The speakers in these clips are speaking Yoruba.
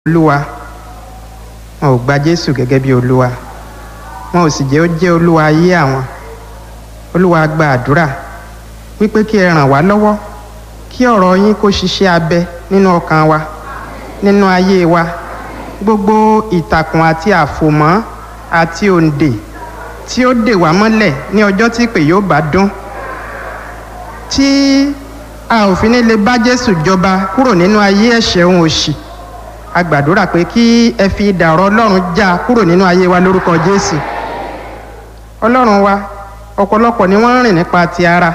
olúwa wọn ò gba jésù gẹ́gẹ́ bí olúwa wọn ò sì jẹ́ ó jẹ́ olúwa ayé àwọn olúwa gba àdúrà wípé kí ẹ ràn wá lọ́wọ́ kí ọ̀rọ̀ yín kó ṣiṣẹ́ abẹ nínú ọkàn wa nínú ayé wa gbogbo ìtàkùn àti àfòmọ́ àti òǹdè tí ó dè wá mọ́lẹ̀ ní ọjọ́ tí ìpè yóò bá dún tí a ò fi ní lè bá jésù jọba kúrò nínú ayé ẹ̀ṣẹ̀ òun òṣì a gbàdúrà pé kí ẹ fi idà ọ̀rọ̀ ọlọ́run já kúrò nínú ayé wa lórúkọ jésù ọlọ́run wa ọ̀pọ̀lọpọ̀ ni wọ́n ń rìn nípa ti ara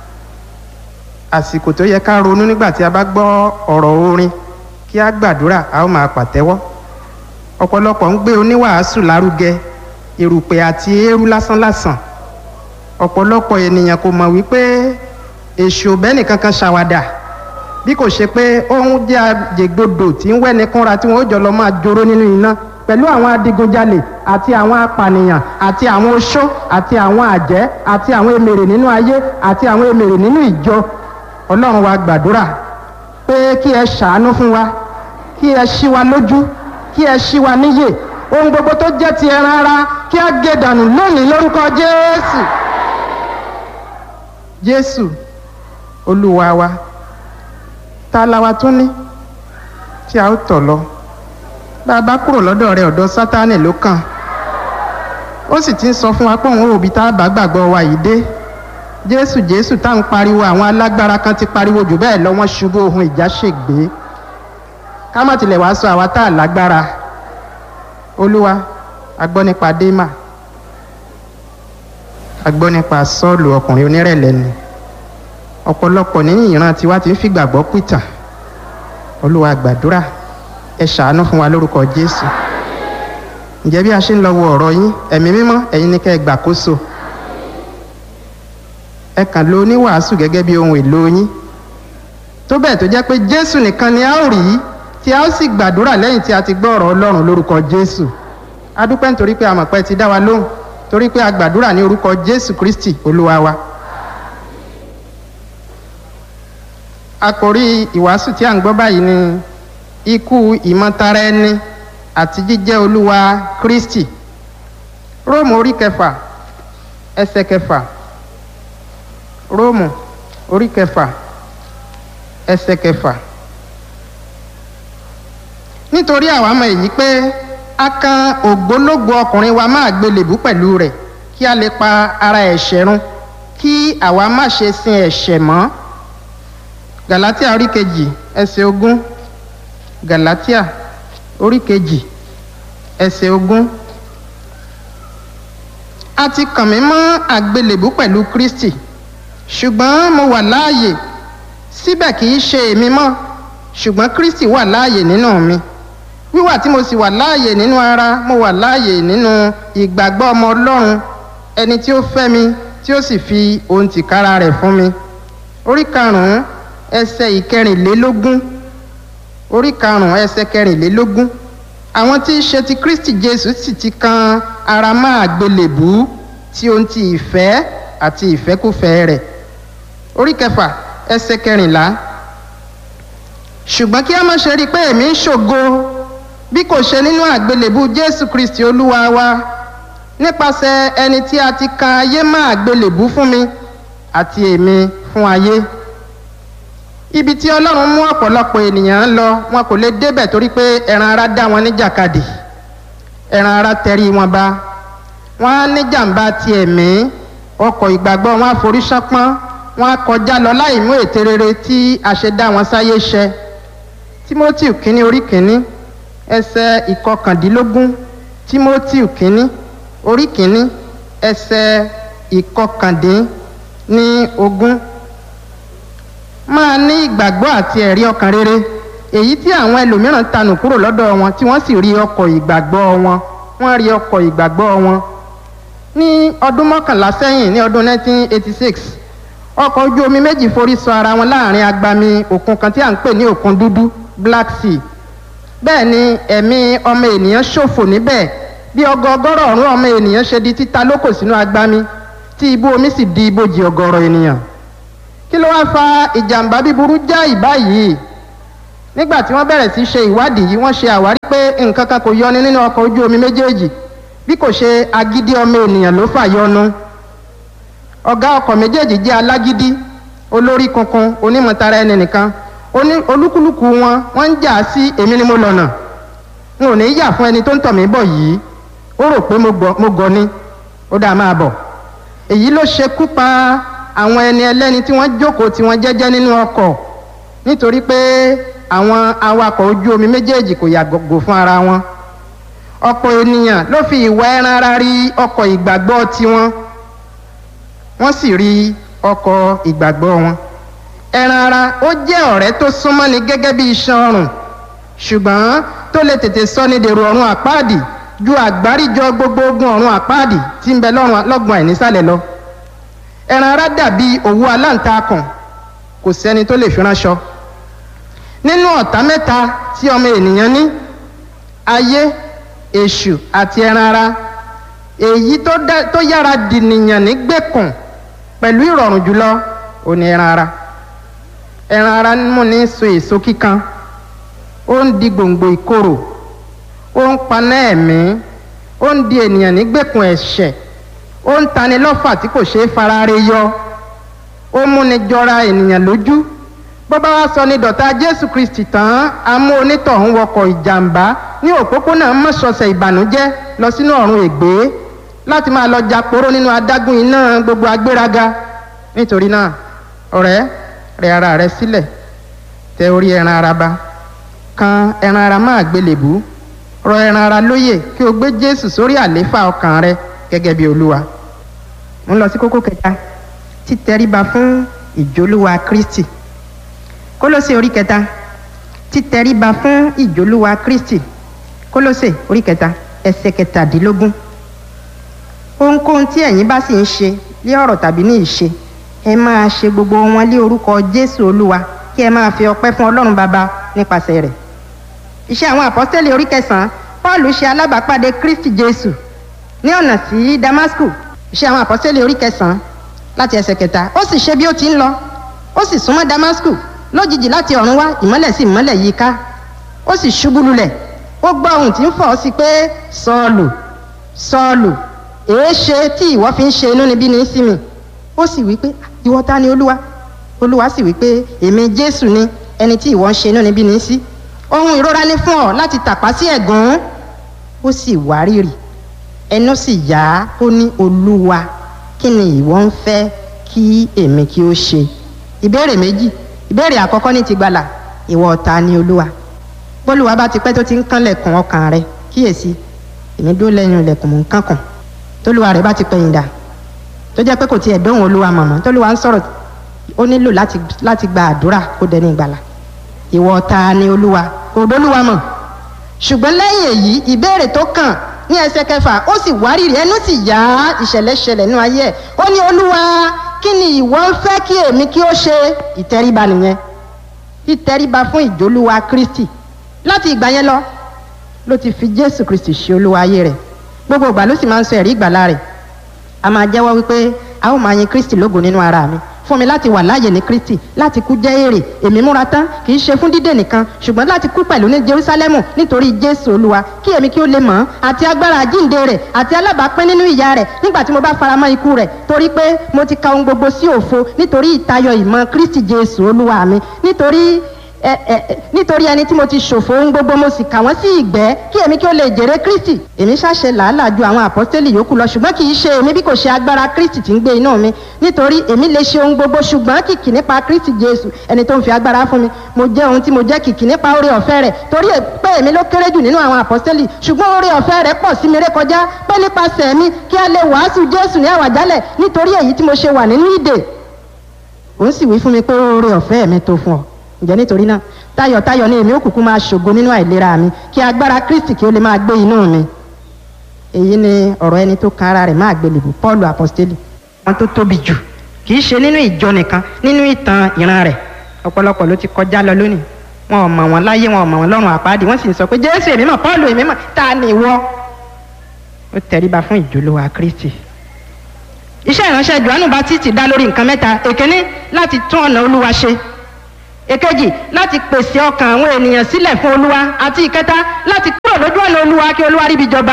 àsìkò tó yẹ ká ronú nígbà tí a bá gbọ́ ọ̀rọ̀ orin kí a gbàdúrà a ó máa pàtẹ́wọ́ ọ̀pọ̀lọpọ̀ ń gbé oníwàásù lárugẹ erùpẹ̀ àti eérú lásánlàsàn ọ̀pọ̀lọpọ̀ ènìyàn kò mọ̀ wípé èṣù òbẹ́nì kankan ṣàwàdà bí kò ṣe pé ohun jẹ́ àjẹgbodò tí ń wẹ́ni kúnra tí wọ́n ó jọ lọ máa joró nínú iná pẹ̀lú àwọn adigunjalè àti àwọn apànìyàn àti àwọn oṣó àti àwọn àjẹ́ àti àwọn emèrè nínú ayé àti àwọn emèrè nínú ìjọ ọlọ́run wa gbàdúrà pé kí ẹ ṣàánú fún wa kí ẹ ṣí wa lójú kí ẹ ṣí wa níyè ohun gbogbo tó jẹ́ ti ẹran ara kí á gé dànù lónìí lórúkọ jésù jésù olúwa wa ta la wa tún ní tí a ó tọ̀ lọ bá a bá kúrò lọ́dọ̀ rẹ ọ̀dọ̀ sátánì ló kàn ó sì ti ń sọ fún wa pé òun òbí tá a bá gbàgbọ́ wa yìí dé jésù jésù tá à ń pariwo àwọn alágbára kan ti pariwo jù bẹ́ẹ̀ lọ wọ́n ṣubú ohun ìjà ṣègbè ká má tilẹ̀ wàá sọ àwa tá a lágbára olúwa a gbọ́ nípa démà a gbọ́ nípa sọ́ọ̀lù ọkùnrin onírẹ̀lẹ̀ ni ọ̀pọ̀lọpọ̀ nínú ìran tiwa ti ń fìgbàgbọ́ pìtàn olúwa gbàdúrà ẹ ṣàánú fún wa lórúkọ jésù ǹjẹ́ bí a ṣe ń lọ wo ọ̀rọ̀ yín ẹ̀mí mímọ́ ẹ̀yin ni kẹ́ ẹ gbàkóso ẹ kàn lo oníwàásù gẹ́gẹ́ bí ohun èlò yín tó bẹ́ẹ̀ tó jẹ́ pé jésù nìkan ni a ó rí tí a ó sì gbàdúrà lẹ́yìn tí a ti gbọ́ ọ̀rọ̀ ọlọ́run lórúkọ jésù a dúpẹ́ nítorí pé a mọ̀ pé ti dá wa lóhùn torí pé a gbàdúrà ní orúkọ jésù kristi olúwa wa. àkòrí ìwàásù tí a ń gbọ́ báyìí ni ikú ìmọ̀tara ẹni àti jíjẹ́ olúwa kristi róòmù orí kẹfà ẹsẹ̀ kẹfà róòmù orí kẹfà ẹsẹ̀ kẹfà nítorí àwa mọ̀ èyí pé a kan ògbólógbò ọkùnrin wa máa gbélébú pẹ̀lú rẹ̀ kí a lè pa ara ẹ̀ṣẹ̀ run kí àwa má ṣe sin ẹ̀ṣẹ̀ mọ́ galatia orí kejì ẹsẹ̀ ogún galatia orí kejì ẹsẹ̀ ogún a ti kàn mí mọ́ àgbélébú pẹ̀lú kristi ṣùgbọ́n mo wà láàyè síbẹ̀ kì í ṣe èmi mọ́ ṣùgbọ́n kristi wà láàyè nínú mi wíwà tí mo sì wà láàyè nínú ara mo wà láàyè nínú ìgbàgbọ́ ọmọ ọlọ́run ẹni tí ó fẹ́ mi tí ó sì fi ohun tìkára rẹ̀ fún mi orí karùn-ún ẹsẹ̀ ìkẹrìnlélógún orí karùn-ún ẹsẹ̀ kẹrìnlélógún àwọn tí í ṣe ti kristi jésù sì ti kan ara máa gbélébú tí ohun ti ìfẹ́ àti ìfẹ́kùfẹ́ rẹ̀ orí kẹfà ẹsẹ̀ kẹrìnlá ṣùgbọ́n kí a má ṣe rí i pé èmi ń ṣògo bí kò ṣe nínú àgbélébú jésù kristi olúwa wa nípasẹ̀ ẹni tí a ti kan ayé má àgbélébú fún mi àti èmi fún ayé ibi tí ọlọ́run mú ọ̀pọ̀lọpọ̀ ènìyàn lọ wọn kò lè débẹ̀ torí pé ẹran ara dá wọn níjàkadì ẹran ara tẹrí wọn ba wọn á níjàmbá ti ẹ̀mí ọkọ̀ ìgbàgbọ́ wọn á forí ṣánpọ́n wọn á kọjá lọ láì mú ète rere tí a ṣe dá wọn sáyé ṣẹ timothy kínní orí kínní ẹsẹ̀ ìkọkàndínlógún timothy kínní orí kínní ẹsẹ̀ ìkọkàndínní ogún máa ní ìgbàgbọ́ àti ẹ̀rí ọkàn rere èyí tí àwọn ẹlòmíràn tanù kúrò lọ́dọ̀ wọn tí wọ́n sì rí ọkọ̀ ìgbàgbọ́ wọn wọ́n rí ọkọ̀ ìgbàgbọ́ wọn. ní ọdún mọ́kànlá sẹ́yìn ní ọdún 1986 ọkọ̀ ojú omi méjì forí sọ ara wọn láàrin agbami òkun kan tí à ń pè ní òkun dúdú black sea bẹ́ẹ̀ ni ẹ̀mí ọmọ ènìyàn ṣòfò níbẹ̀ bí ọgọgọ́rọ̀ ọ̀rún ọmọ ènìyàn ṣe di títa lókò sínú agbami tí ibú omi sì di ibojì ọgọ́rọ̀ ènìyàn kí ló wá fa ìjàmbá bíburú já ìbáyìí nígbà tí wọ́n bẹ̀rẹ̀ sí ṣe ìwádìí yìí wọ́n ṣe àwárí pé nǹkan kan kò yọni nínú ọkọ̀ ojú omi méjèèjì bí kò ṣe agídí ọmọ ènìyàn ló fà yọnu ọ̀gá ọkọ̀ méjèèjì jẹ́ alágídí olórí kunkun onímọ̀tara ẹni nìkan oní olúkúlùkù wọn wọ́n ń jà sí èmi ni mo lọ̀nà n ò ní yà fún ẹni tó ń tọ̀ mí bọ̀ yìí ó rò pé mo gọ̀ ni ó dáa máa bọ̀ èyí ló ṣekú pa àwọn ẹni ẹlẹ́ni tí wọ́n jókòó tí wọ́n jẹ́jẹ́ nínú ọkọ̀ nítorí pé àwọn awakọ̀ ojú omi méjèèjì kò yàgò fún ara wọn ọ̀pọ̀ ènìyàn ló fi ìwà ẹran ara rí ọkọ̀ ìgbàgbọ́ tiwọn wọ́n sì rí ọkọ̀ ìgbàgbọ́ wọn ẹran ara ó jẹ́ ọ̀rẹ́ tó súnmọ́ ni gẹ́gẹ́ bí iṣan ọrùn ṣùgbọ́n tó lè tètè sọ ní dèrò ọ̀run àpáàdì ju àgbáríjọ gbogbo ogun ọ̀run àpáàdì tí ń bẹ lọ́gbọ̀n ẹ̀ nísàlẹ̀ lọ ẹran ara dàbí òwú aláǹtakùn kò sẹ́ni tó lè fi ránṣọ nínú ọ̀tá mẹ́ta tí ọmọ ènìyàn ní ayé èṣù àti ẹran ara èyí tó yára dìnìyàn ní gbẹ̀kùn pẹ̀lú ìrọ̀rùn jùlọ ò ní ẹran ara ẹran ara mú ní so èso kíkan ó ń di gbòǹgbò ìkorò ó ń paná ẹ̀mí ó ń di ènìyàn ní gbẹ̀kùn ẹ̀ṣẹ̀ ó ń tani lọ́fà tí kò ṣeé farare yọ ó múni jọra ènìyàn lójú bó bá wá sọ ní dọ̀tá jésù kristi tán á mú onítọ̀hún wọkọ̀ ìjàmbá ní òpópónà mọ́ṣọ̀ọ̀sẹ̀ ìbànújẹ́ lọ sínú ọ̀run ègbé láti máa lọ japoró nínú adágún iná gbogbo agbéraga nítorí náà ọ̀rẹ́ rẹ ara rẹ sílẹ̀ tẹ orí ẹran ara ba kan ẹran ara máa gbélébú rọ ẹran ara lóyè kí o gbé jésù sórí àléfà ọkàn rẹ gẹ́gẹ́ bí olúwa mo ń lọ sí kókó kẹta títẹríba fún ìjólúwa kristi kólósè orí kẹta títẹríba fún ìjólúwa kristi kólósè orí kẹta ẹsẹ̀ kẹtàdínlógún ohunkóhun tí ẹ̀yin bá sì ń ṣe lé ọ̀rọ̀ tàbí ní ìṣe ẹ máa ṣe gbogbo wọn lé orúkọ jésù olúwa kí ẹ máa fi ọpẹ́ fún ọlọ́run bàbá nípasẹ̀ rẹ̀ iṣẹ́ àwọn àpọ́sítélì orí kẹsàn-án paul ṣe alábàápàdé kristi jésù ní ọ̀nà sí damasku iṣẹ́ àwọn àpọ́sítélì orí kẹsàn-án láti ẹsẹ̀ kẹta ó sì ṣe bí ó ti ń lọ ó sì súnmọ́ damasku lójijì láti ọ̀run wá ìmọ́lẹ̀ sí ìmọ́lẹ̀ yìí ká ó sì ṣubú lulẹ̀ ó gbọ́ ohun tí ń fọ̀ ọ́ sí pé sọ́ọ̀lù sọ́ọ̀lù èé ṣe tí ìwọ fi ń ṣe inú níbí ní sí mi ó sì wí pé ìwọ ta ni olúwa olúwa sì wí pé èmi jésù ni ẹni tí ìwọ ń ṣe inú níbí ní sí ohun ìrora ní fún ọ láti tàpá sí ẹ̀gún ó sì wárìrì ẹnu sì yá ó ní olúwa kí ni ìwọ ń fẹ́ kí èmi kí ó ṣe ìbéèrè méjì ìbéèrè àkọ́kọ́ ní ti gbàlà ìwọ ta ni olúwa bólúwa bá ti pẹ́ tó ti ń kánlẹ̀kùn ọkàn rẹ kíyèsí èmi dúró lẹ́yìn ilẹ̀kùn mò ń kánkàn tólúwa rẹ bá ti pẹ̀yìn dà tó jẹ́ pé kò tiẹ̀ dóhùn olúwa mọ̀mọ́ tólúwa ń sọ̀rọ̀ ó nílò láti láti gba àdúrà kó dẹni ìgbàlà ìwọ ta ni olúwa kò dólúwa mọ̀ ṣùgbọ́n lẹ́yìn èyí ìbéèrè tó kàn ní ẹsẹ̀ kẹfà ó sì wárìrì ẹnu sì yá ìṣẹ̀lẹ̀ ṣẹlẹ̀ nínú ayé ẹ̀ ó ní olúwa kí ni ìwọ ń fẹ́ kí èmi kí ó ṣe ìtẹríba nìyẹn ìtẹríba fún ìjólúwa kristi láti ìgbà yẹn lọ ló ti fi jésù kristi ṣe olúwa ayé rẹ̀ gbogbo ìgbà ló sì máa ń sọ ẹ̀rí ìgbàlá rẹ̀ a máa jẹ́wọ́ wípé a ó máa yin kristi lógo nínú ara mi fún mi láti wà láàyè ní kristi láti kú jẹ́ èrè èmi múra tán kì í ṣe fún dídè nìkan ṣùgbọ́n láti kú pẹ̀lú ní jerusalemu nítorí jésù olúwa kí èmi kí ó lè mọ̀ ọ́n àti agbára àjíǹde rẹ̀ àti alábàápín nínú ìyà rẹ̀ nígbà tí mo bá faramọ́ ikú rẹ̀ torí pé mo ti ka ohun gbogbo sí òfo nítorí ìtayọ ìmọ̀ kristi jésù olúwa mi nítorí ẹ ẹ nítorí ẹni tí mo ti ṣòfò ohun gbogbo mo sì kà wọ́n sí ìgbẹ́ kí èmi kí ó lè jèrè kristi èmi ṣàṣe làálàá ju àwọn àpọ́stélì yòókù lọ ṣùgbọ́n kì í ṣe èmi bí kò ṣe agbára kristi tí ń gbé inú mi nítorí èmi lè ṣe ohun gbogbo ṣùgbọ́n kìkì nípa kristi jésù ẹni tó ń fi agbára fún mi mo jẹ́ ohun tí mo jẹ́ kìkì nípa oore ọ̀fẹ́ rẹ̀ torí pé èmi ló kéré jù nínú àwọn àpọ́stélì ṣùgbọ́n oore ọ̀fẹ́ rẹ̀ pọ̀ sí mi rékọjá pé nípasẹ̀ mi kí a lè wàásù jésù ní àwàjálẹ̀ nítorí èyí tí mo ṣe wà nínú ìdè òun sì wí fún mi pé oore ọ̀fẹ́ mi tó fún ọ ǹjẹ́ nítorí náà tayọ̀tayọ̀ ni èmi òkùnkùn máa ṣògo nínú àìlera mi kí agbára kristi kí ó lè máa gbé inú mi èyí ni ọ̀rọ̀ ẹni tó kan ara rẹ̀ máa gbélébù paul apostoli wọn tó tóbi jù kì í ṣe nínú ìjọ nìkan nínú ìtàn ìran rẹ̀ ọ̀pọ̀lọpọ̀ ló ti kọjá lọ lónìí wọn ò mọ̀ wọn láyé wọn ò mọ̀ wọn lọ́rùn àpáàdì wọ́n sì ń sọ pé jésù èmi mọ̀ paul èmi mọ̀ ta ni ìwọ ó tẹríba fún ìjólówà kristi iṣẹ́ ìránṣẹ́ johannu baptist dá lórí nǹkan mẹ́ta èkíní láti tún ọ̀nà olúwa ṣe èkejì láti pèsè ọkàn àwọn ènìyàn sílẹ̀ fún olúwa àti ìkẹta láti kúrò lójú ọ̀nà olúwa kí olúwa ríbi jọba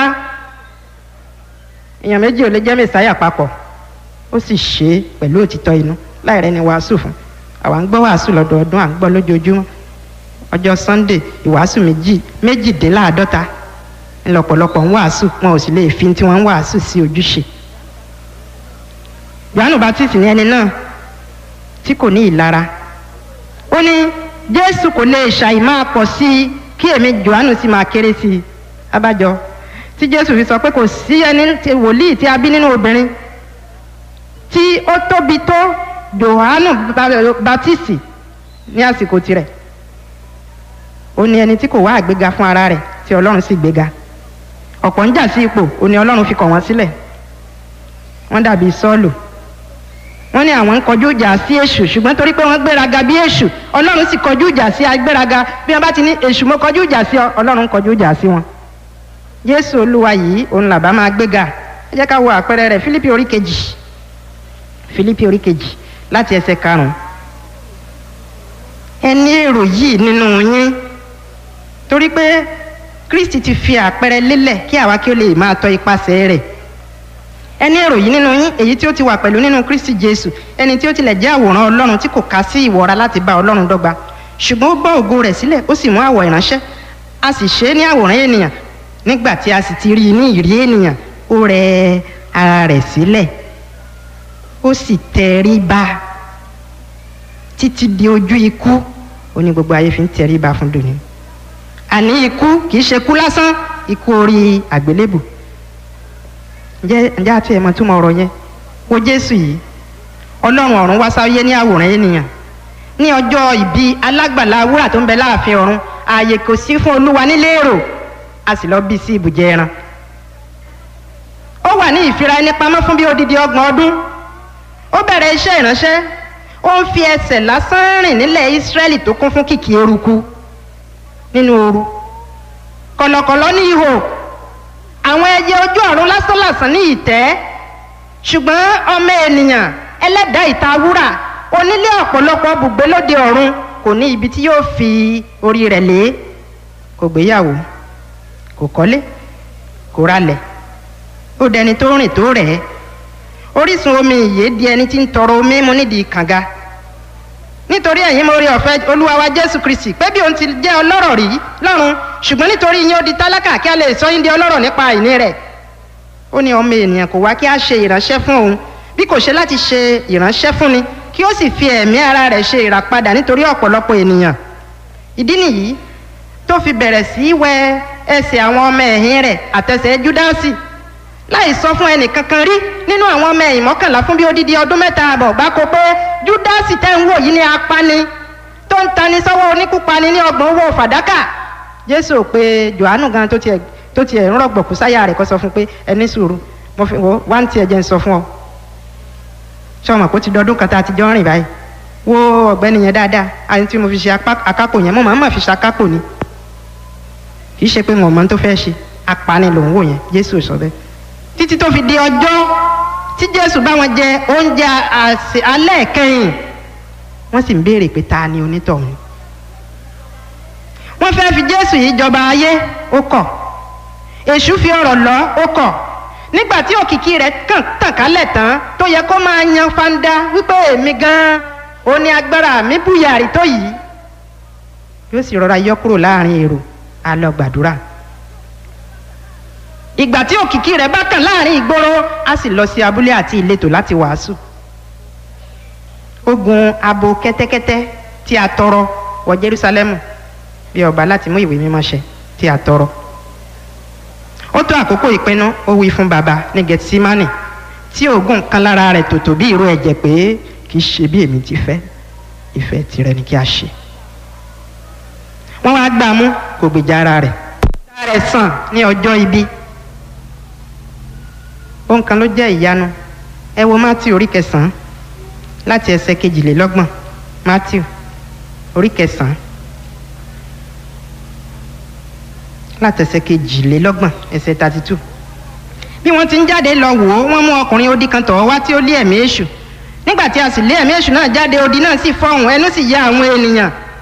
èèyàn méjì ò lè jẹ́ mẹ́sàáyà papọ̀ ó sì ṣe é pẹ̀lú òtítọ́ inú láì rẹ́ni wàásù fún àwa ń gbọ́ wàásù lọ́dọọdún à ń gbọ́ lójoojúmọ́ ọjọ́ sunday ìwàásù méjì méjìdínláàádọ́ta ńlọ́pọ̀lọpọ̀ ń wàásù wọn ò sì lè fi tí wọ́n ń wàásù sí ojúṣe yohanu baptist ní ẹni náà tí kò ní ìlara ó ní jésù kò lè ṣàì máa pọ̀ sí i kí èmi johannu sì máa kéré sí i abájọ tí jésù fi sọ pé kò sí ẹni tí wòlíì tí a bí nínú obìnrin tí ó tóbi tó johannu baptist ní àsìkò tirẹ̀ ó ní ẹni tí kò wá àgbéga fún ara rẹ̀ tí ọlọ́run sì gbéga ọ̀pọ̀ ń jà sí ipò ó ní ọlọ́run fi kọ̀ wọ́n sílẹ̀ wọ́n dàbí sọ́ọ̀lù wọ́n ní àwọn ń kọjú ìjà sí èṣù ṣùgbọ́n torí pé wọ́n gbéraga bí èṣù ọlọ́run sì kọjú ìjà sí agbéraga bí wọ́n bá ti ní èṣù mo kọjú ìjà sí ọ ọlọ́run kọjú ìjà sí wọn. jésù olúwa yìí òun làbá máa gbéga ẹ jẹ́ ká wo àpẹẹrẹ rẹ̀ fílípì orí kejì fílípì orí kejì láti ẹsẹ̀ karùn-ún. ẹ ní èrò yìí nínú yín torí pé kristi ti fi àpẹẹrẹ lélẹ̀ kí àwa kí ó lè máa tọ ipasẹ̀ rẹ̀ ẹni èrò yìí nínú yín èyí tí ó ti wà pẹ̀lú nínú kristi jésù ẹni tí ó tilẹ̀ jẹ́ àwòrán ọlọ́run tí kò ká sí ìwọra láti bá ọlọ́run dọ́gba ṣùgbọ́n ó bọ́ ògo rẹ̀ sílẹ̀ ó sì mú àwọ̀ ìránṣẹ́ a sì ṣe é ní àwòrán ènìyàn nígbà tí a sì ti rí i ní ìrí ènìyàn ó rẹ ara rẹ̀ sílẹ̀ ó sì tẹríba títí di ojú ikú ó ní gbogbo ayé fi ń tẹríba fún dòní àní ikú kì í ṣe kú lásán ikú orí àgbélébù ǹjẹ́ ǹjẹ́ àti ẹ̀mọ́ túmọ̀ ọ̀rọ̀ yẹn wo jésù yìí ọlọ́run ọ̀run wá sáyé ní àwòrán ènìyàn ní ọjọ́ ìbí alágbàlá wúrà tó ń bẹ láàfin ọ̀run ààyè kò sí fún olúwa nílé èrò a sì lọ bí sí ibùjẹ ẹran ó wà ní ìfira ẹni pamọ́ fún bí odidi ọgbọ̀n ọdún ó bẹ̀rẹ̀ iṣẹ́ ìránṣẹ́ ó ń fi ẹsẹ̀ lásán rìn nílẹ̀ ísírẹ́lì tó kún fún kìkì eruku nínú ooru kọ̀lọ̀kọ̀lọ̀ ní ihò àwọn ẹyẹ ojú ọ̀run lásánlàsán ní ìtẹ́ ṣùgbọ́n ọmọ ènìyàn ẹlẹ́dàá ìta wúrà onílé ọ̀pọ̀lọpọ̀ bùgbé lóde ọ̀run kò ní ibi tí yóò fi orí rẹ̀ lé kò gbéyàwó kò kọ́lé kò ralẹ̀ ó dẹni tó rìn tó rẹ̀ ẹ́ orísun omi ìyè di ẹni tí ń tọrọ omi mu nídìí kànga nítorí ẹ̀yin mo rí ọ̀fẹ́ olúwa wa jésù kristi pé bí òun ti jẹ́ ọlọ́rọ̀ rí lọ́run ṣùgbọ́n nítorí yín ó di tálákà kí a lè sọ yín di ọlọ́rọ̀ nípa àìní rẹ̀ ó ní ọmọ ènìyàn kò wá kí a ṣe ìránṣẹ́ fún òun bí kò ṣe láti ṣe ìránṣẹ́ fún ni kí ó sì fi ẹ̀mí ara rẹ̀ ṣe ìràpadà nítorí ọ̀pọ̀lọpọ̀ ènìyàn ìdí nìyí tó fi bẹ̀rẹ̀ sí í wẹ ẹsẹ̀ àwọn ọmọ ẹ̀yìn rẹ̀ àtẹsẹ̀ júdásì láì sọ fún ẹnì kankan rí nínú àwọn ọmọ ẹ̀yìn mọ́kànlá fún bí odidi ọdún mẹ́ta àbọ̀ bá kó pé júdásì tẹ́ ń wò yìí ní apani tó ń tani sọ́wọ́ oníkúpani ní ọgbọ̀n owó fàdákà jésù ò pé johannu gan tó tiẹ̀ tó tiẹ̀ ń rọ̀gbọ̀kú sáyà rẹ̀ kó sọ fún pé ẹni sùúrù mo fi wò wá ń tiẹ̀ jẹ́ ń sọ fún ọ sọmọ kó ti dọdún kan tá a ti jọ ń rìn báyìí wo ọ̀gbẹ́ni yẹn dáadáa àti tí mo fi ṣe akápò yẹn mo máa ń mà fi ṣe akápò ni kì í ṣe pé wọn mọ tó fẹ́ ṣe apani lòún wò yẹn jésù sọ bẹ́ẹ̀ títí tó fi di ọjọ́ tí jésù bá wọn jẹ oúnjẹ alẹ́ kẹ́yìn wọ́n sì ń béèrè pé ta ni onítọ̀hún wọ́n fẹ́ fi jésù yìí jọba ayé ó kọ̀ èṣù fi ọ̀rọ̀ lọ ó kọ̀ nígbà tí òkìkí rẹ̀ kàn tàn kálẹ̀ tán tó yẹ kó máa yan fanda wípé èmi gan-an ó ní agbára mi búyàrí tó yìí yóò sì rọra yọ kúrò láàrin èrò á lọ gbàdúrà ìgbà tí òkìkí rẹ̀ bá kàn láàrin ìgboro á sì lọ sí abúlé àti ìletò láti wàásù ó gun abo kẹ́tẹ́kẹ́tẹ́ tí a tọrọ wọ Jerúsálẹ́mù bí ọba láti mú ìwé mímọ́ ṣẹ tí a tọrọ ó tó àkókò ìpinnu ó wí fún baba ní Gẹtísímánì tí oògùn kan lára rẹ̀ tòtò bí ìró ẹ̀jẹ̀ pé kì í ṣe bí èmi ti fẹ́ ìfẹ́ tirẹ̀ ni kí a ṣe wọ́n wá gbà mú kò gbèjà ara rẹ̀ ara rẹ̀ sàn ní ọjọ́ ibi ohun kan ló jẹ́ ìyanu ẹ wo Matthew orí kẹsàn-án láti ẹsẹ̀ kejìlélọ́gbọ̀n Matthew orí kẹsàn-án láti ẹsẹ̀ kejìlélọ́gbọ̀n ẹsẹ̀ thirty two bí wọ́n ti ń jáde lọ wò ó wọ́n mú ọkùnrin odi kan tọ̀ wá tí ó lé ẹ̀mí èṣù nígbà tí a sì lé ẹ̀mí èṣù náà jáde odi náà sì fọhùn ẹnu sì ya àwọn ènìyàn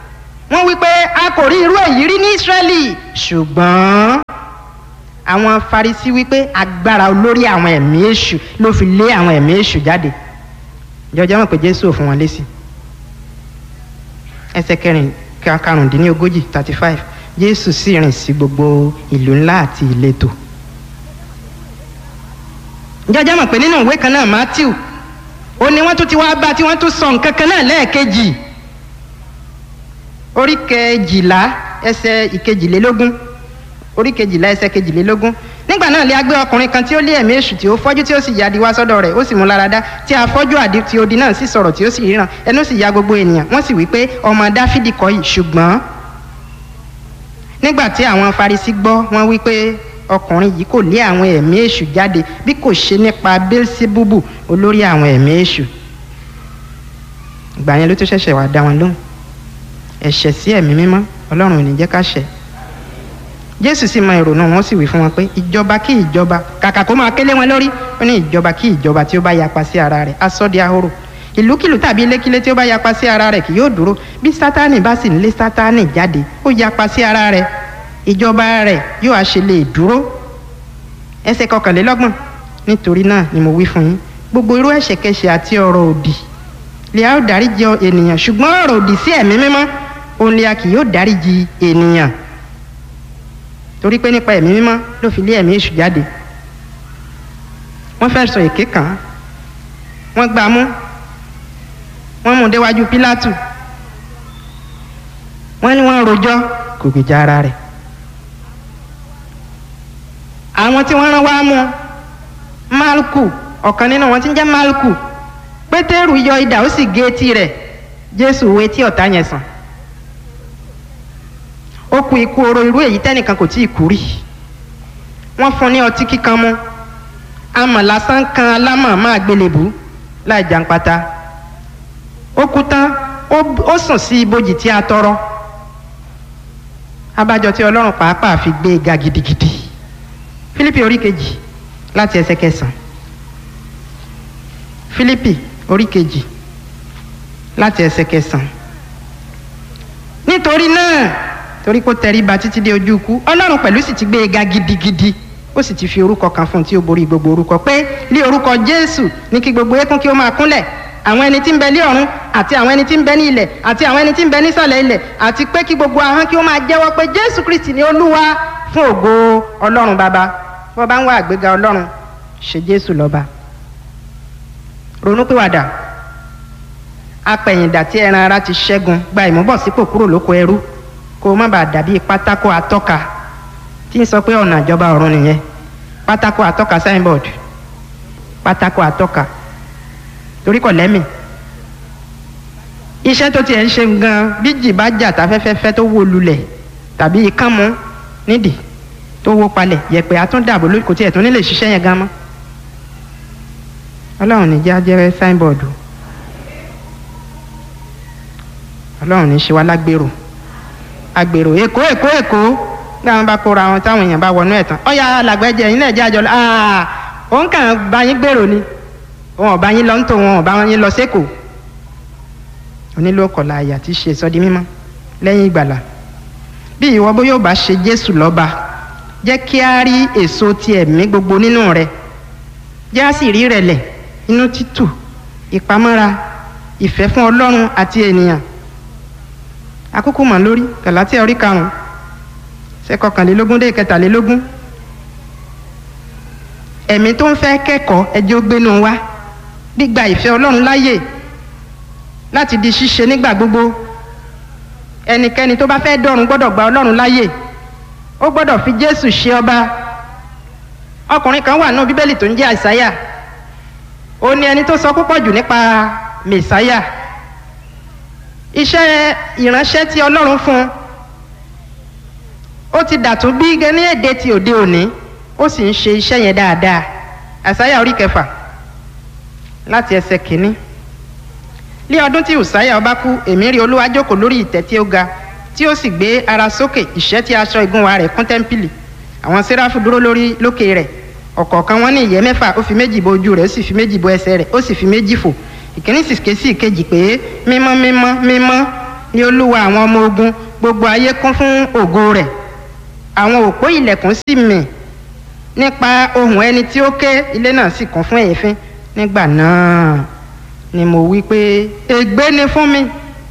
wọ́n wí pé a kò rí irú èyí rí ní Ísírẹ́lì ṣùgbọ́n àwọn Farisí wí pé agbára olórí àwọn ẹ̀mí èṣù ló fi lé àwọn ẹ̀mí èṣù jáde jọjọ́ mọ̀ pé Jésù ò fún wọn lésì ẹsẹ̀ kẹrin karùndínlógójì thirty five Jésù sì rìn sí gbogbo ìlú ńlá àti ìletò jọjọ́ mọ̀ pé nínú ìwé kan náà Matthew ó ní wọ́n tún ti wá bá tí wọ́n tún sọ nǹkan kan náà lẹ́ẹ̀kejì orí kejìlá ẹsẹ̀ ìkejìlélógún orí kejìlá ẹsẹ̀ kejìlélógún nígbà náà lè agbé ọkùnrin kan tí ó lé ẹ̀mí èṣù tí ó fọ́jú tí ó sì yadi wá sọ́dọ̀ rẹ̀ ó sì mú lára dá tí afọ́jú àdí tí odi náà sì sọ̀rọ̀ tí ó sì ríran ẹnu sì ya gbogbo ènìyàn wọ́n sì wí pé ọmọ dáfídì kọ́ yìí ṣùgbọ́n nígbà tí àwọn farisi gbọ́ wọ́n wí pé ọkùnrin yìí kò lé àwọn ẹ̀mí èṣù jáde bí kò ṣe nípa bẹ́lsíbúbù olórí àwọn ẹ̀mí èṣù ìgbà yẹn ló tó ṣẹ̀ṣẹ̀ wá dá wọn lóhùn ẹ̀ṣẹ̀ sí ẹ̀mí mímọ́ ọlọ́run ò ní jẹ́ ká ṣẹ̀ jésù sì mọ ìrònú wọn sì wí fún wọn pé ìjọba kí ìjọba kàkà kó máa kélé wọn lórí ó ní ìjọba kí ìjọba tí ó bá yapa sí ara rẹ̀ aṣọ di ahoro ìlúkìlú tàbí ilékílé tí ó bá yapa sí ara rẹ̀ kì yóò dúró bí sátánì bá sì ń lé sátánì jáde ó yapa sí ara rẹ̀ ìjọba rẹ̀ yóò àṣẹ lè dúró ẹsẹ̀ kọkànlélọ́gbọ̀n nítorí náà ni mo wí fún yín gbogbo irú ẹ̀ṣẹ̀kẹ́ṣẹ̀ àti ọ̀rọ̀ òdì lè a ó dáríjì ènìyàn ṣùgbọ́n ọ̀rọ̀ òdì sí ẹ̀mí mímọ́ òun lè a kì yóò dáríjì ènìyàn torí pé nípa ẹ̀mí mímọ́ ló fi lé ẹ̀mí èṣù jáde wọ́n fẹ́ sọ èké kàn án wọ́n gbá a mú wọ́n mú un déwájú pílátù wọ́n ní wọ́n rojọ́ kò gbèjà ara rẹ̀ àwọn tí wọ́n rán wá mú malku ọ̀kan nínú wọn tí ń jẹ́ malku pétérù yọ idà ó sì gé etí rẹ̀ jésù wo etí ọ̀tá yẹn sàn ó kú ikú oró irú èyí tẹ́nìkan kò tí ì kú rí wọ́n fún ní ọtí kíkan mú amọ̀ lásán kan alámọ̀ máa gbélébù láì jàǹpata ó kú tán ó sùn sí ibojì tí a tọrọ abájọ tí ọlọ́run pàápàá fi gbé e ga gidigidi fílípì orí kejì láti ẹsẹ̀ kẹsàn fílípì orí kejì láti ẹsẹ̀ kẹsàn nítorí náà torí kó tẹríba títí dé ojú ikú ọlọ́run pẹ̀lú sì ti gbé e ga gidigidi ó sì ti fi orúkọ kan fún un tí ó borí gbogbo orúkọ pé lé orúkọ jésù ní kí gbogbo eékún kí ó máa kúnlẹ̀ àwọn ẹni tí ń bẹ ní ọ̀run àti àwọn ẹni tí ń bẹ ní ilẹ̀ àti àwọn ẹni tí ń bẹ nísàlẹ̀ ilẹ̀ àti pé kí gbogbo ahọ́n kí ó máa jẹ́wọ́ pé jésù kristi ni olúwa fún ògo ọlọ́run bàbá bó bá ń wá àgbéga ọlọ́run ṣe jésù lọ́ba ronúpìwàdà apẹ̀yìndà tí ẹran ara ti ṣẹ́gun gba ìmúbọ̀sípò kúrò lóko ẹrú kó o má bàa dàbí pátákó atọ́ka tí ń sọ pé ọ̀nà ìjọba ọ̀run nìyẹn pátákó atọ́ka signboard pátákó atọ́ka torí kò lẹ́mì iṣẹ́ tó tiẹ̀ ń ṣe gan bí jì bá jà táfẹ́fẹ́fẹ́ tó wó lulẹ̀ tàbí ikán mú nídìí tó wó palẹ̀ yẹ̀pẹ̀ àtúndàbò lórí kò tiẹ̀ tún nílè ṣiṣẹ́ yẹn gan mọ́ ọlọ́run ní jẹ́ ajẹ́rẹ́ signboard ọlọ́run ní ṣe wá lágbèrò agbèrò èkó èkó èkó bí àwọn bá kóra wọn táwọn èèyàn bá wọnú ẹ̀ tán ọ̀ya alàgbẹ́jẹ yín náà jẹ́ àjọ òun kàn bá yín gbèrò ni wọn ò bá yín lọ ń tò wọn ò bá yín lọ sẹ́kọ̀ọ́ onílò ọkọ̀lá àyà tí ṣe sọ́di mímọ́ lẹ́yìn ìgbàlà bí ìwọ bó yóò bá ṣe jésù lọ́ba jẹ́ kí á rí èso ti ẹ̀mí gbogbo nínú rẹ̀ jẹ́ á sì rí rẹ̀lẹ̀ inú títù ìpamọ́ra ìfẹ́ fún ọlọ́run àti ènìyàn àkókò mọ̀ lórí gàlátíà orí karùn-ún ṣe kọkànlélógún dé kẹtàlélógún ẹ̀mí tó ń fẹ́ kẹ́kọ̀ọ́ ẹjọ́ gbénu wá gbígba ìfẹ́ ọlọ́run láàyè láti di ṣíṣe nígbà gbogbo ẹnikẹ́ni tó bá fẹ́ dọ̀run gbọ́dọ̀ gba ọlọ́run láàyè ó gbọ́dọ̀ fi jésù ṣe ọba ọkùnrin kan wà náà bíbélì tó ń jẹ́ àìsáyà ó ní ẹni tó sọ púpọ̀ jù nípa mẹ̀sáyà iṣẹ́ ìránṣẹ́ tí ọlọ́run fún un ó ti dàtún bí ní èdè ti òde òní ó sì ń ṣe iṣẹ́ yẹn dáadáa àìsáyà orí kẹfà láti ẹsẹ̀ kìíní ní ọdún tí ùsáyà ọba kú èmi rí olúwa jókòó lórí ìtẹ́ tí ó ga tí ó sì gbé ara sókè ìṣẹ́ tí aṣọ ìgúnwà rẹ̀ kún tẹ́ḿpìlì àwọn séráfù dúró lórí lókè rẹ̀ ọ̀kọ̀ọ̀kan wọn ní ìyẹ́ mẹ́fà ó fi méjì bo ojú rẹ̀ ó sì fi méjì bo ẹsẹ̀ rẹ̀ ó sì fi méjì fò ìkíní sì ké sí ìkejì pé mímọ́ mímọ́ mímọ́ ní olúwa àwọn ọmọ ogun gbogbo ayé kún fún ògo rẹ̀ àwọn òpó ilẹ̀kùn sì mì nípa ohùn ẹni tí ó ké ilé náà sì kún fún èéfín nígbà náà ni mo wí pé ègbé ni fún mi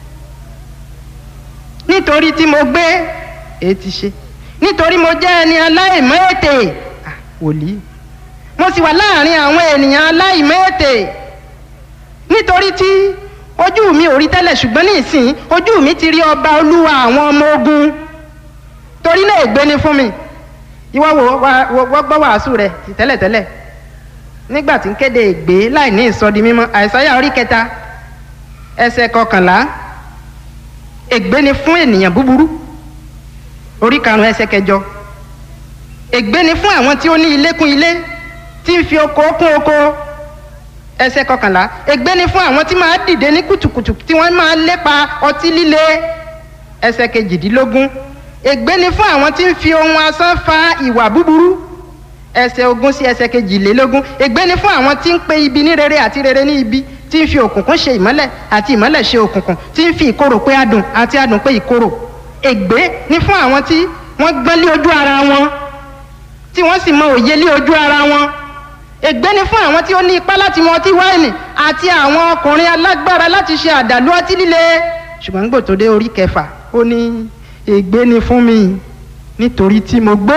nítorí tí mo gbé èé ti ṣe nítorí mo jẹ́ ẹni aláìmọ́ ètè Ah, wòlíì mo sì wà láàrin àwọn ènìyàn aláìmọ́ ètè nítorí tí ojú mi ò rí tẹ́lẹ̀ ṣùgbọ́n ní ìsìn ojú mi ti rí ọba olúwa àwọn ọmọ ogun torí náà ègbé ni fún mi ìwọ wo wa- wo- wọ́n gbọ́ wàásù rẹ̀ ti tẹ́lẹ̀tẹ́lẹ̀ nígbà tí ń kéde ègbé láì ní ìsọdi mímọ́ àìsáyà orí kẹta ẹsẹ̀ kọkànlá ègbé ni fún ènìyàn búburú orí karùn-ún ẹsẹ̀ kẹjọ ègbé ni fún àwọn tí ó ní ilé kún ilé tí ń fi oko kún oko ẹsẹ̀ kọkànlá ègbé ni fún àwọn tí máa dìde ní kùtùkùtù tí wọ́n máa lépa ọtí líle ẹsẹ̀ kejìdínlógún ègbé ni fún àwọn tí ń fi ohun asán fa ìwà búburú ẹsẹ̀ ogún sí ẹsẹ̀ kejìlélógún ègbé ni fún àwọn tí ń pe ibi ní rere àti rere ní ibi tí ń fi òkùnkùn ṣe ìmọ́lẹ̀ àti ìmọ́lẹ̀ ṣe òkùnkùn tí ń fi ìkorò pé adùn àti adùn pé ìkorò ègbé ni fún àwọn tí wọ́n gbọ́n lé ojú ara wọn tí wọ́n sì mọ òye lé ojú ara wọn ègbé ni fún àwọn tí ó ní ipá láti mu ọtí wáìnì àti àwọn ọkùnrin alágbára láti ṣe àdàlú ọtí líle ṣùgbọ́n gbò tó dé orí kẹfà ó ní ègbé ni fún mi nítorí tí mo gbó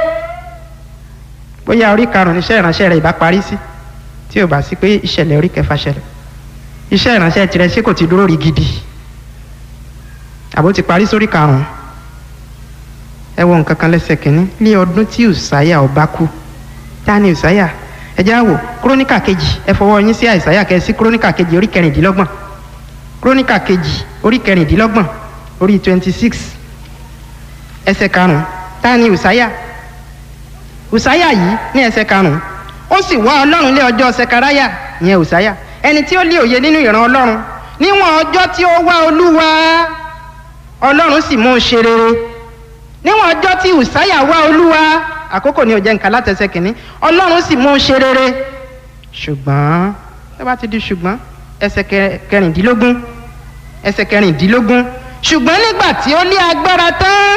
bóyá orí karùn-ún iṣẹ́ ìránṣẹ́ rẹ̀ ìbá parí sí tí ò bá sí pé ìṣẹ̀lẹ̀ orí kẹfà ṣẹlẹ̀ iṣẹ́ ìránṣẹ́ tirẹ̀ ṣé kò ti dúró rí gidi àbó ti parí sórí karùn-ún ẹ wo nǹkan kan lẹ́sẹ̀ kínní ní ọdún tí ùsáyà ọba kú ta ni ùsáyà ẹ já wò kúrónìkà kejì ẹ fọwọ́ yín sí àìsáyà kẹ́ ẹ sí kúrónìkà kejì orí kẹrìndínlọ́gbọ̀n kúrónìkà kejì orí kẹrìndínlọ́gbọ̀n orí twenty six ẹsẹ̀ karùn-ún ta ni ùsáyà ùsáyà yìí ní ẹsẹ̀ karùn-ún ó sì wá ọlọ́run lé ọjọ́ sẹkaráyà ìyẹn ùsáyà ẹni tí ó lé òye nínú ìran ọlọ́run níwọ̀n ọjọ́ tí ó wá olúwa ọlọ́run sì mú un ṣe rere níwọ̀n ọjọ́ tí ùsáyà wá olúwa àkókò ní òjẹ́ nǹkan látẹsẹ̀ kìíní ọlọ́run sì mú un ṣe rere ṣùgbọ́n ẹ bá ti di ṣùgbọ́n ẹsẹ̀ kẹ- kẹrìndínlógún ẹsẹ̀ kẹrìndínlógún ṣùgbọ́n nígbà tí ó lé agbára tán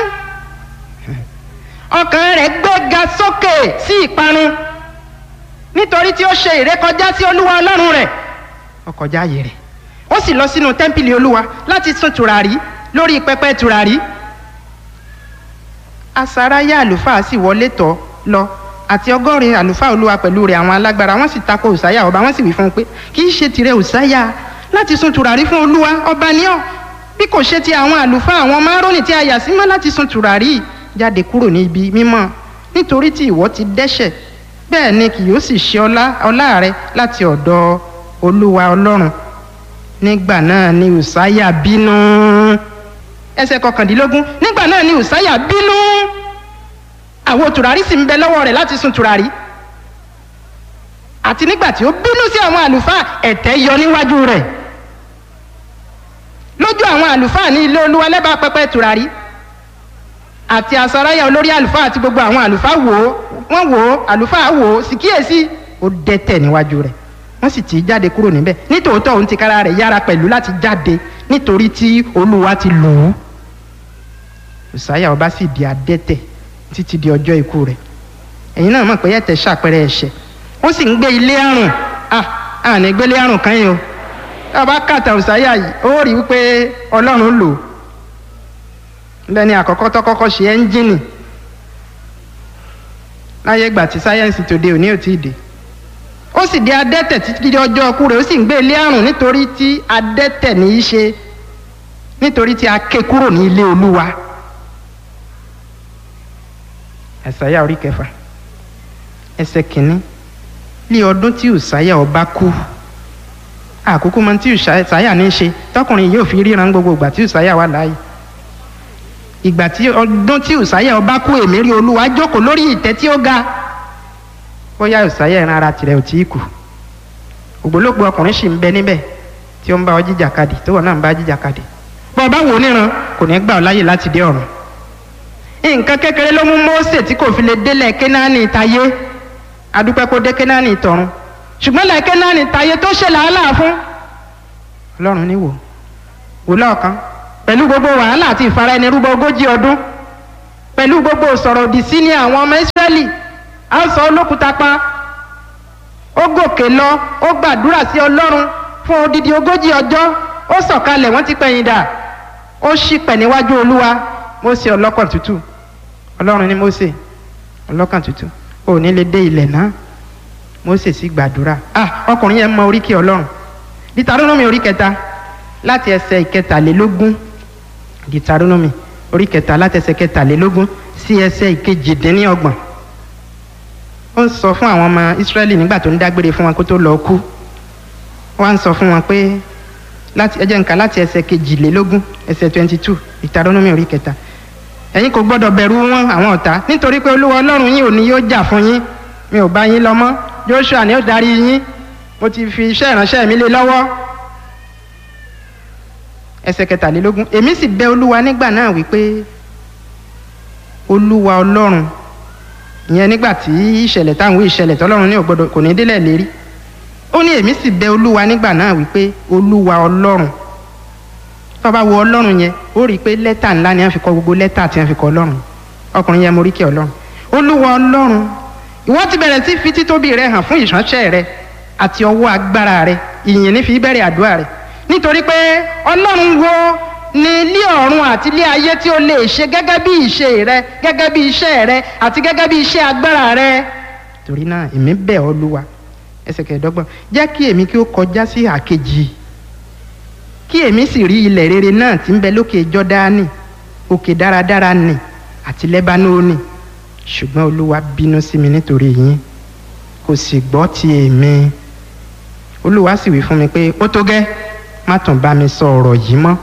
ọkàn rẹ̀ gbéga sókè sí ìparun nítorí tí ó ṣe ìrékọjá sí olúwa ọlọ́run rẹ̀ ó kọjá ààyè rẹ̀ ó sì lọ sínú tẹ́ḿpìlì olúwa láti sun tùràrí lórí pẹpẹ tùràrí asaraya àlùfáà sì wọlé tọ̀ lọ àti ọgọ́rin àlùfáà olúwa pẹ̀lú rẹ̀ àwọn alágbára wọ́n sì tako òsáyà ọba wọ́n sì wí fún un pé kì í ṣe tirẹ̀ òsáyà láti sun tùràrí fún olúwa ọba ní ọ bí kò ṣe ti àwọn àlùfáà àwọn márùnún tí a yà sí mọ́ láti sun tùràrí jáde kúrò ní ibi mímọ́ nítorí tí ìwọ ti dẹ́ṣẹ̀ bẹ́ẹ̀ ni kì yóò sì ṣe ọlá ọlá rẹ láti ọ̀dọ̀ olúwa ọlọ́run nígbà náà ni òsáyà bínú ẹsẹ̀ kọkàndínlógún nígbà náà ni òsáyà bínú àwo tùràrí sì ń bẹ lọ́wọ́ rẹ̀ láti sun tùràrí àti nígbà tí ó bínú sí àwọn àlùfáà ẹ̀tẹ́ yọ níwájú rẹ̀ lójú àwọn àlùfáà ní ilé olúwa lẹ́bàá pẹpẹ tùràrí àti asaráyà olórí àlùfáà àti gbogbo àwọn àlùfáà wò ó wọ́n wò ó àlùfáà wò ó sì kíyèsí ó dẹ́tẹ̀ níwájú rẹ̀ wọ́n sì tì í jáde kúrò níbẹ̀ nítòótọ́ òun ti kára rẹ̀ yára pẹ̀lú láti jáde nítorí tí olúwa ti lò ó òsáyà ọba sì di adẹ́tẹ̀ títí di ọjọ́ ikú rẹ̀ ẹ̀yin náà mọ̀ pé ẹ̀tẹ̀ ṣàpẹrẹ ẹ̀ṣẹ̀ ó sì ń gbé ilé àrùn ah àní gbélé àrùn kan yìí o ọba kàtà òsáyà yìí ó rí wípé ọlọ́run lò ó lẹ́ni àkọ́kọ́ tó kọ́kọ́ ṣe ẹ́ńjìnì láyé ìgbà tí sáyẹ́ǹsì tòde òní ò tíì dé ó sì di adẹ́tẹ̀ títí di ọjọ́ ọkú rẹ̀ ó sì ń gbé ilé àrùn nítorí tí adẹ́tẹ̀ ní í ṣe nítorí tí a ké kúrò ní ilé olúwa ẹ̀sáyà orí kẹfà ẹsẹ̀ kìíní ní ọdún tí ùsáyà ọba kú àkókò mọ tí ùsáyà ní í ṣe tọkùnrin yóò fi ríran gbogbo ìgbà tí ùsáyà wà láàyè ìgbà tí ọdún tí ùsáyà ọba kú èmi rí olúwa jókòó lórí ìtẹ́ tí ó ga bóyá ùsáyà ẹran ara tirẹ̀ ò tí ì kù ògbólógbò ọkùnrin sì ń bẹ níbẹ̀ tí ó ń bá ọ jíjàkadì tó wọ́n náà ń bá jíjàkadì bọ́ ọba wò níran kò ní gbà ọ láyè láti dé ọ̀run nǹkan kékeré ló mú Mósè tí kò fi lè délẹ̀ Kénáánì tayé adúpẹ́ kó dé Kénáánì tọ̀run ṣùgbọ́n lẹ̀ Kénáánì tayé tó ṣe làálàá fún ọlọ́run ní wò wò lọ́ọ̀kan pẹ̀lú gbogbo wàhálà àti ìfara ẹni rúbọ ogójì ọdún pẹ̀lú gbogbo sọ̀rọ̀ òdì sí ní àwọn ọmọ Ísírẹ́lì á sọ olókùúta pa ó gòkè lọ ó gbàdúrà sí Ọlọ́run fún odidi ogójì ọjọ́ ó sọ̀kalẹ̀ wọ́n ti pẹ̀yìn dà ó ṣìpẹ̀ níwájú Olúwa Mósè ọlọ́kàn tútù Ọlọ́run ní Mósè ọlọ́kàn tútù ò ní lè dé ilẹ̀ náà Mósè sì gbàdúrà ah ọkùnrin yẹn mọ oríkì Ọlọ́run Dítarónómì orí kẹta láti ẹsẹ̀ ìkẹtàlélógún Dítarónómì orí kẹta láti ẹsẹ̀ kẹtàlélógún sí ẹsẹ̀ ìkejìdínlọ́gbọ̀n ó ń sọ fún àwọn ọmọ Ísírẹ́lì nígbà tó ń dágbére fún wọn kó tó lọ kú wọ́n á ń sọ fún wọn pé láti ẹ jẹ́ n kà láti ẹsẹ̀ kejìlélógún ẹsẹ̀ twenty two Dítarónómì orí kẹta ẹ̀yin kò gbọ́dọ̀ bẹ̀rù wọn àwọn ọ̀tá nítorí pé Olúwa Ọlọ́run yín ò ní yóò jà fún yín mi ò bá yín lọ mọ́ Joshua ni ó darí yín mo ti fi iṣẹ́ ìránṣẹ́ mi lé lọ́wọ́ ẹsẹ̀ kẹtàlélógún èmi sì bẹ̀ Olúwa nígbà náà wípé Olúwa Ọlọ́run ìyẹn nígbà tí ìṣẹ̀lẹ̀ táwọn ìṣẹ̀lẹ̀ tọ́lọ́run ní ògbọ́dọ̀ kò ní délẹ̀ lérí ó ní èmi sì bẹ̀ Olúwa nígbà náà wípé Olúwa Ọlọ́run tó bá wo Ọlọ́run yẹn ó rí i pé lẹ́tà ńlá ni wọ́n fi kọ gbogbo lẹ́tà tí wọ́n fi kọ Ọlọ́run ọkùnrin yẹn mo rí kí Ọlọ́run Olúwa Ọlọ́run ìwọ ti bẹ̀rẹ̀ sí fi títóbi rẹ hàn fún ìránṣẹ́ rẹ àti ọwọ́ agbára rẹ ìyìn ní fi bẹ̀rẹ̀ àdúrà rẹ nítorí pé Ọlọ́run wo ní ilé ọ̀run àti ilé ayé tí ó lè ṣe gẹ́gẹ́ bí ìṣe rẹ gẹ́gẹ́ bí iṣẹ́ rẹ àti gẹ́gẹ́ bí iṣẹ́ agbára rẹ torí náà èmi bẹ̀ ọ́ Olúwa ẹsẹ̀ kẹẹ̀ẹ́dọ́gbọ̀n jẹ́ kí èmi kí ó kọjá sí àkejì kí èmi sì rí ilẹ̀ rere náà tí ń bẹ lókè Jọ́dánì òkè dáradára nì àti Lẹ́bánónì ṣùgbọ́n Olúwa bínú sí mi nítorí yín kò sì gbọ́ ti èmi Olúwa sì wí fún mi pé ó tó gẹ́ má tún bá mi sọ ọ̀rọ̀ yìí mọ́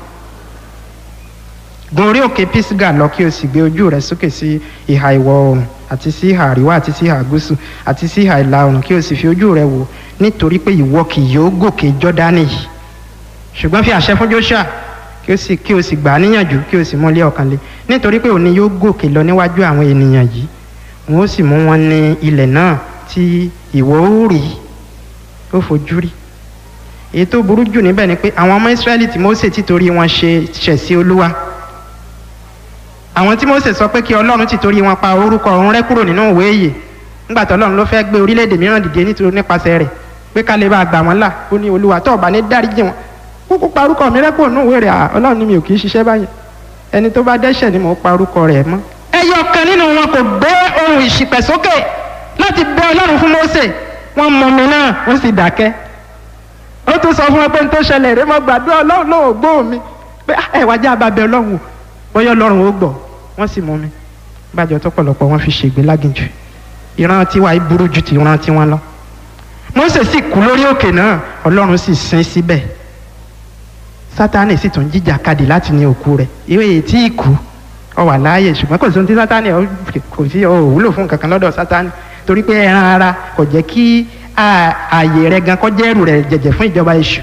gun orí òkè Pisga lọ kí o sì gbé ojú rẹ sókè sí ìhà ìwọ̀ oòrùn àti sí ìhà àríwá àti sí ìhà gúúsù àti sí ìhà ìlà oòrùn kí o sì fi ojú rẹ wò nítorí pé ìwọ kì yóò gòkè Jọ́dánì yìí ṣùgbọ́n fi àṣẹ fún Joshua kí o sì kí o sì gbà á níyànjú kí o sì mú lé ọkàn lé nítorí pé òní yóò gòkè lọ níwájú àwọn ènìyàn yìí wọn ó sì mú wọn ní ilẹ̀ náà tí ìwọ ó rí ó fojú rí èyí tó burú jù níbẹ̀ ni pé àwọn ọmọ Ísírẹ́lì tí Mósè títorí wọn ṣe ṣẹ̀ sí Olúwa àwọn tí Mósè sọ pé kí Ọlọ́run títorí wọn pa orúkọ ọ̀run rẹ́ kúrò nínú ìwé ìyè nígbà tí Ọlọ́run ló fẹ́ gbé orílẹ̀-èdè mìíràn dìde nítorí nípasẹ̀ rẹ̀ pé ká lè bá gbà wọ́n là ó ní Olúwa tó bá ní dáríjì wọn kúkú pa orúkọ mi rẹ́ kúrò nínú ìwé rẹ̀ Ọlọ́run ní mi ò kì í ṣiṣẹ́ báyìí ẹni tó bá dẹ́ṣẹ̀ ni mò ń pa orúkọ rẹ̀ mọ́. ẹyọ kan nínú wọn kò gbé ohùn ìṣìpẹ̀ sókè láti bẹ Ọlọ́run fún Mósè wọ́n mọ mi náà wọ́n sì dákẹ́ ó tún sọ fún wọn pé n tó ṣẹlẹ̀ rẹ mọ́ gbàdúrà Ọlọ́run ló gbọ́ mi pé ẹ wá jẹ́ ababẹ Ọlọ́run o bóyá Ọlọ́run ó gbọ́ wọ́n sì mú mi bájọ tó pọ̀lọpọ̀ wọ́n fi ṣègbè láginjù ìran tiwa yìí burú ju ti ìran tiwọn lọ Mósè sì kú lórí òkè náà Ọlọ́run sì sin síbẹ̀ Sátánì sì tún jíjà kadì láti ní òkú rẹ̀ ìwé yìí tí ì kú ọ wà láàyè ṣùgbọ́n kò sí ohun tí Sátánì kò sí ọ òwúlò fún kankan lọ́dọ̀ Sátánì torí pé ẹran ara kò jẹ́ kí ààyè rẹ̀ gan kọjá ẹrù rẹ̀ jẹ̀jẹ̀ fún ìjọba èṣù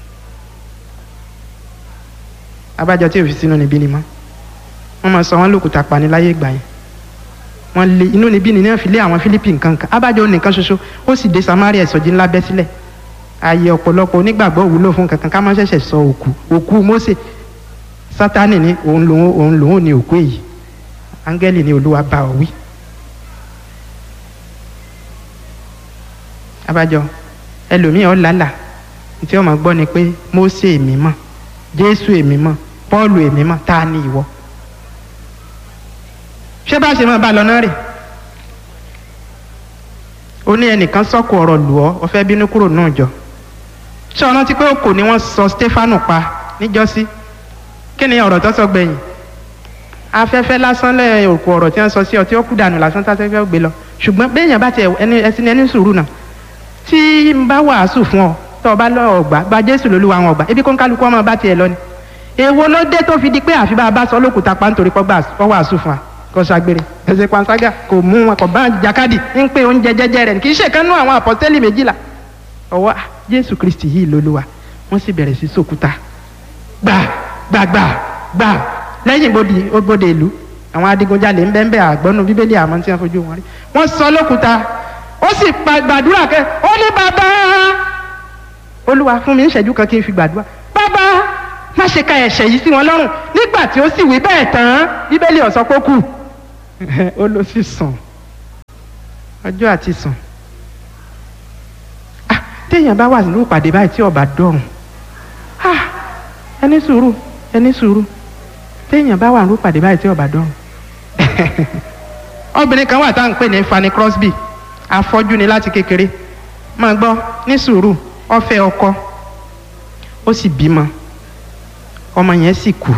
abájọ tí òfin sínú níbí ni mọ́ wọ́n máa sọ wọ́n lòkùtà pani láyé ìgbà yẹn wọ́n lé inú níbí ni náà fi lé àwọn Fílípì nǹkan kan abájọ nìkan ṣoṣo ó sì dé Samaria ìsọjí ńlá bẹ́ sílẹ̀ ààyè ọ̀pọ̀lọpọ̀ onígbàgbọ́ òwúlò fún kankan ká má ṣẹ̀ṣẹ̀ sọ òkú òkú Mósè Sátánì ní òun lòun òun lòun ní òkú èyí áńgẹ́lì ní Olúwa bá ọ wí. abájọ ẹlòmíì ọ̀làlà tí wọ́n máa gbọ́ ni pé Mósè èmi mọ̀ Jésù èmi mọ̀ Pọ́ọ̀lù èmi mọ̀ tá a ní ìwọ ṣé bá ṣe máa bá lọ náà rè ó ní ẹnìkan sọ́kù ọ̀rọ̀ lù ọ́ ọ fẹ́ bínú kúrò náà jọ ṣé ọ̀nà tí pé òkò ni wọ́n sọ Stefanu pa níjọ́sí kí ni ọ̀rọ̀ tó sọ gbẹ̀yìn afẹ́fẹ́ lásán lẹ́yìn òkú ọ̀rọ̀ tí wọ́n sọ sí ọ tí ó kú dànù lásán tásẹ́fẹ́ gbé lọ ṣùgbọ́n béèyàn bá tiẹ̀ ẹni ẹsìn ẹni sùúrù náà tí n bá wàásù fún ọ tó o bá lọ ọgbà gba Jésù lólúwa àwọn ọgbà ebi kó ń kálukú ọmọ bá tiẹ̀ lọ ni èwo ló dé tó fi di pé àfi bá a bá sọ lókùúta pa nítorí pọ́ wàásù fún wa kò ṣàgbèrè ẹsẹ panṣágà kò mú wọn kò bá jàkadì ń pé oúnjẹ jẹjẹ rẹ kì í ṣe kánú àwọn àpọ́sítélì méjìlá ọwọ́ jésù kristi yìí lolúwa wọ́n sì bẹ̀rẹ̀ sí sòkúta gbà gbà gbà gbà lẹ́yìn bòdì ògbòdè ìlú àwọn adigunjalè ń bẹ́ẹ̀ bẹ́ẹ̀ àgbọ́nú bíbélì àmọ́ tí wọ́n fojú wọn rí wọ́n sọ lókúta ó sì gbàdúrà kẹ́ ó ní bàbá olúwa fún mi ń ṣẹ́jú kan kí n fi gbàdúrà bàbá má ṣe ka ẹ̀ṣẹ̀ yìí sí wọn lọ́rùn nígbà tí ó sì wí bẹ́ẹ̀ tán bíbélì ó sọ pé ó kù ó ló sì sùn ọjọ́ àti sùn ah téèyàn bá wà nínú ìpàdé báyìí tí ọba dọ̀rùn ah ẹni sùúrù ẹni sùúrù téèyàn bá wà nínú ìpàdé báyìí tí ọba dọ̀rùn obìnrin kan wà tá à ń pè ní Fanny Crosby afọ́jú ni láti kékeré máa gbọ́ ní sùúrù ó fẹ́ ọkọ ó sì bímọ ọmọ yẹn sì kú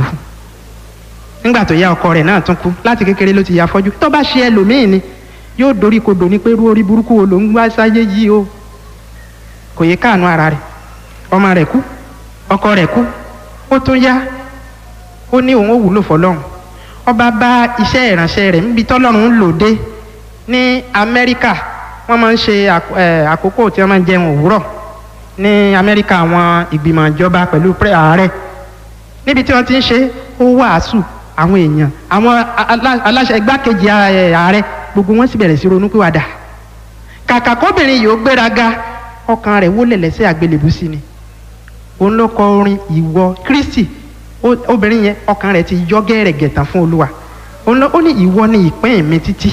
nígbà tó yá ọkọ rẹ̀ náà tún kú láti kékeré ló ti ya afọ́jú tó bá ṣe ẹlòmíín ni yóò dorí kodò ní pé irú orí burúkú wo ló ń gbá sáyé yìí o kò yẹ káànú ara rẹ̀ ọmọ rẹ̀ kú ọkọ rẹ̀ kú ó tún yá ó ní òun ó wúlò fọ́lọ́run ọba bá iṣẹ́ ìránṣẹ́ rẹ̀ níbi tọ́lọ́run ń lò dé ní Amẹ́ríkà wọ́n máa ń ṣe àkókò tí wọ́n máa ń jẹun òwúrọ̀ ní Amẹ́ríkà àwọn ìgbìmọ̀ ìjọba pẹ̀lú ààrẹ níbi tí wọ́n ti ń ṣe ó wàásù àwọn èèyàn àwọn aláṣẹ igbákejì ààrẹ gbogbo wọn sì bẹ̀rẹ̀ sí ronúpìwàdà kàkà kóbìnrin yìí ó gbéraga ọkàn rẹ̀ wólẹ̀ lẹ́sẹ̀ àgbélébùú sí ni òun ló kọ orin ìwọ Kristi obìnrin yẹn ọkàn rẹ̀ ti yọ gẹ́rẹ́gẹ́ tán fún Olúwa ó ní ìwọ ni ìpín mi títí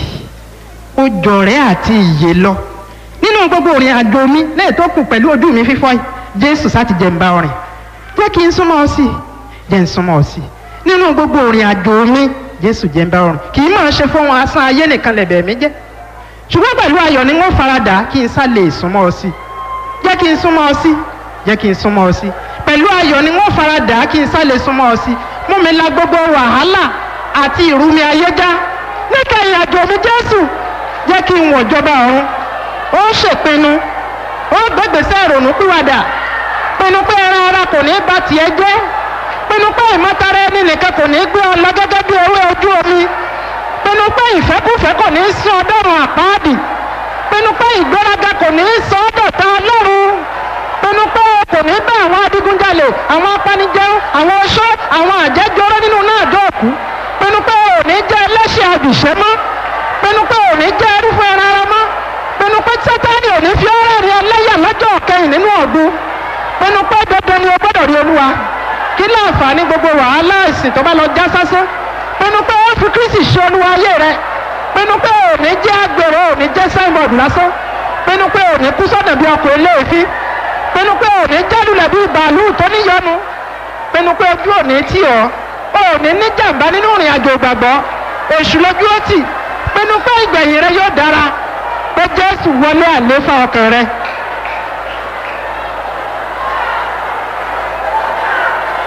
ó jọ̀rẹ́ àti ìyè lọ nínú gbogbo orin àjò mi lẹ́yìn tó kù pẹ̀lú ojú mi fífọ́ yìí Jésù sáti jẹ́ ń bá ọrìn jẹ́ kí n súnmọ́ ọ sí jẹ́ ń súnmọ́ ọ sí nínú gbogbo orin àjò mi Jésù jẹ́ ń bá ọrìn kì í máa ṣe fún wọn asán ayé nìkan lẹ̀bẹ̀ mi jẹ́ ṣùgbọ́n pẹ̀lú ayọ̀ ni wọ́n faradà kí n sá lè súnmọ́ ọ sí jẹ́ kí n súnmọ́ ọ sí jẹ́ kí n súnmọ́ ọ sí pẹ̀lú ayọ̀ ni wọ́n faradà kí n sá lè súnmọ́ ọ sí mú mi la gbogbo wàhálà àti ìrúmi ayé já níkẹyìn àjò mi Jésù jẹ́ kí n wọ̀ jọba ọ̀run ó ṣèpinnu ó gbégbèsè ìrònú pìwàdà pinnu pé ẹran ara kò ní bá tiẹ̀ jẹ́ pinnu pé ìmọ̀tara ẹni nìkan kò ní gbé ọ lọ gẹ́gẹ́ bí ewé ojú omi pinnu pé ìfẹ́kùfẹ́ kò ní sọ ọdọ́run àpáàdì pinnu pé ìgbéraga kò ní sọ ọdọ̀ta ọlọ́run pinnu pé kò ní bá àwọn adigunjalè àwọn apanijẹun àwọn oṣó àwọn àjẹjọrọ nínú náà dọ̀kú pinnu pé ò ní jẹ́ ẹlẹ́ṣẹ̀ àbìṣẹ́ mọ́ pinnu pé ò ní jẹ́ irúfẹ́ ara ara mọ́ pinnu pé sátani ò ní fi ọ́rẹ́ rí ẹlẹ́yà lọ́jọ́ kẹyìn nínú ọ̀gbun pinnu pé dandan ni o gbọ́dọ̀ rí olúwa kí láǹfààní gbogbo wàhálà ìsìn tó bá lọ já sásán pinnu pé ó fi kristi ṣe olúwa ayé rẹ pinnu pé ò ní jẹ́ agbèrò ò ní jẹ́ signboard lásán pinnu pé ò ní kú sọ́dọ̀ bí ọkọ̀ eléèfín pinnu pé ò ní jálulẹ̀ bí bàálù tó níyọnu pinnu pé ojú ò ní tì ọ́ ò ní ní jàǹbá nínú ìrìn àjò ìgbàgbọ́ èṣù lójú ó tì pinnu pé ìgbẹ̀yìn rẹ yóò dára pé jésù wọlé àléfà ọkàn rẹ